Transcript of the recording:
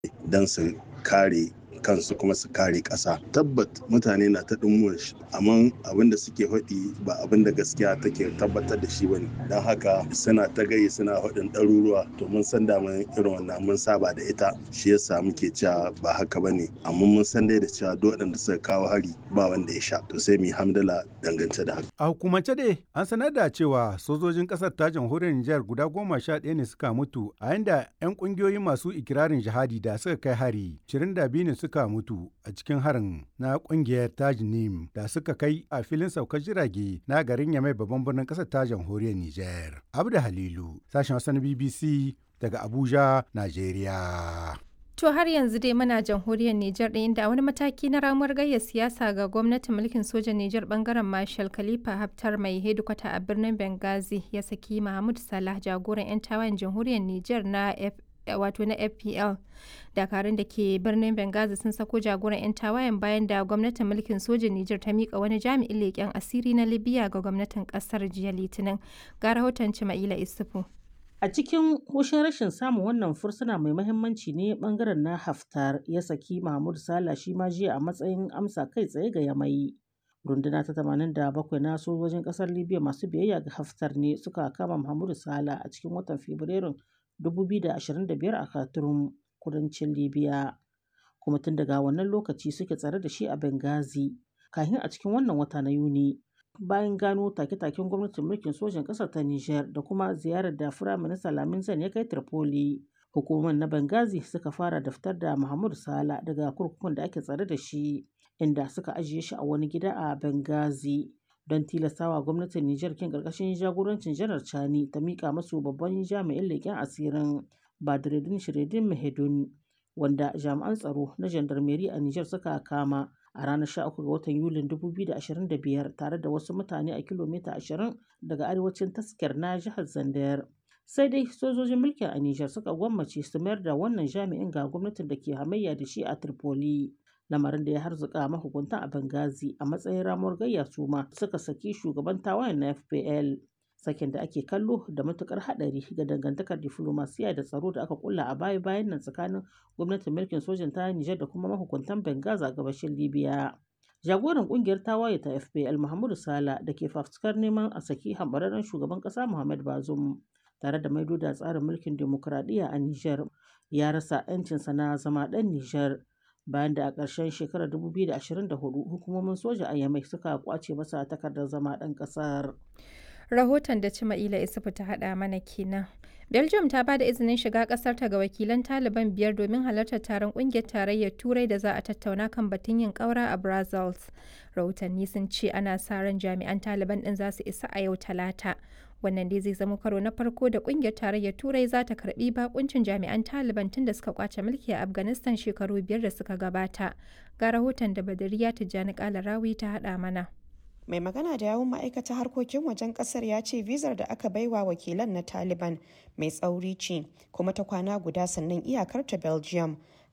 don su kare kansu kuma su kare ƙasa tabbat mutane na ta ɗumuwar shi amma abin da suke faɗi ba abin da gaskiya take tabbatar da shi bane don haka suna ta gayi suna faɗin ɗaruruwa to mun san da mun irin wannan mun saba da ita shi yasa muke cewa ba haka bane amma mun san dai da cewa duk waɗanda suka kawo hari ba wanda ya sha to sai mu yi hamdala dangance da haka a hukumance dai an sanar da cewa sojojin ƙasar ta jamhuriyar Nijar guda goma sha ɗaya ne suka mutu a yanda 'yan ƙungiyoyi masu ikirarin jihadi da suka kai hari 22 ne suka suka mutu a cikin harin na kungiyar tajnim da suka kai a filin saukar jirage na garin yamai babban birnin kasar ta jamhuriyar niger abda halilu sashen wasan bbc daga abuja nigeria To har yanzu dai muna jamhuriyar Nijar ɗin inda wani mataki na ramuwar gayya siyasa ga gwamnatin mulkin sojan Nijar bangaren Marshal Khalifa Haftar mai hedikwata a birnin Benghazi ya saki Mahmud Salah jagoran 'yan tawayen jamhuriyar Nijar na wato na fpl dakarun da ke birnin benghazi sun sako jagoran 'yan tawayen bayan da gwamnatin mulkin sojin nijar ta mika wani jami'in leƙen asiri na libya ga gwamnatin ƙasar jiya litinin ga rahoton cima'ila isufu a cikin hushin rashin samun wannan fursuna mai mahimmanci ne bangaren na haftar ya saki mahmud sala shi ma jiya a matsayin amsa kai tsaye ga yamai runduna ta 87 na sojojin kasar libya masu biyayya ga haftar ne suka kama mahmud sala a cikin watan fabrairun 2025 a Khartoum, kudancin Libya. Kuma tun daga wannan lokaci suke tsare da shi a Benghazi, kafin a cikin wannan wata na Yuni. Bayan gano take-taken gwamnatin mulkin sojin ƙasar ta Nijar da kuma ziyarar da Firaminista Lamin Zan ya kai Tripoli. Hukumar na Benghazi suka fara daftar da Muhammadu Sala daga kurkukun da ake tsare da shi, inda suka ajiye shi a wani gida a Benghazi. don tilastawa gwamnatin Nijar kin karkashin jagorancin janar Chani ta mika masu babban jami'in leƙen asirin Badreddin Shiredin Mahedun wanda jami'an tsaro na jandarmeri a Nijar suka kama a ranar 13 ga watan Yulin 2025 tare da wasu mutane a kilomita 20 daga arewacin taskar na jihar Zandar. Sai dai sojojin mulkin a Nijar suka gwammace su mayar da wannan jami'in ga gwamnatin da ke hamayya da shi a Tripoli. lamarin da ya harzuka mahukuntan a Benghazi a matsayin ramuwar gayya su ma suka saki shugaban tawayen na FPL sakin da ake kallo da matukar hadari ga dangantakar diflomasiya da tsaro da aka kulla a baya bayan nan tsakanin gwamnatin mulkin sojan ta Nijar da kuma mahukuntan Benghazi a gabashin Libya. Jagoran kungiyar tawaye ta FPL Muhammadu Sala da ke fafutukar neman a saki hambararren shugaban kasa Muhammad Bazoum tare da maido da tsarin mulkin demokuraɗiyya a Nijar ya rasa 'yancinsa na zama ɗan Nijar. bayan da a ƙarshen shekarar 2024 hukumomin soja a yamai suka kwace masa takardar zama ɗan ƙasar. rahoton da cima'ila isufu ta haɗa mana kenan belgium ta ba da izinin shiga ƙasar ta ga wakilan taliban biyar domin halartar taron ƙungiyar tarayyar turai da za a tattauna kan batun yin ƙaura a brussels rahotanni sun ce ana sa ran jami'an taliban ɗin za su isa a yau talata wannan dai zai zama karo na farko da kungiyar tarayyar turai za ta karbi bakuncin jami'an taliban tun da suka kwace mulki a afghanistan shekaru biyar da suka gabata ga rahoton da badariya tijjani kalarawi ta hada mana mai magana da yawun ma'aikatar harkokin wajen kasar ya ce vizar da aka baiwa wakilan na taliban mai tsauri ce kuma ta kwana guda sannan iyakar ta belgium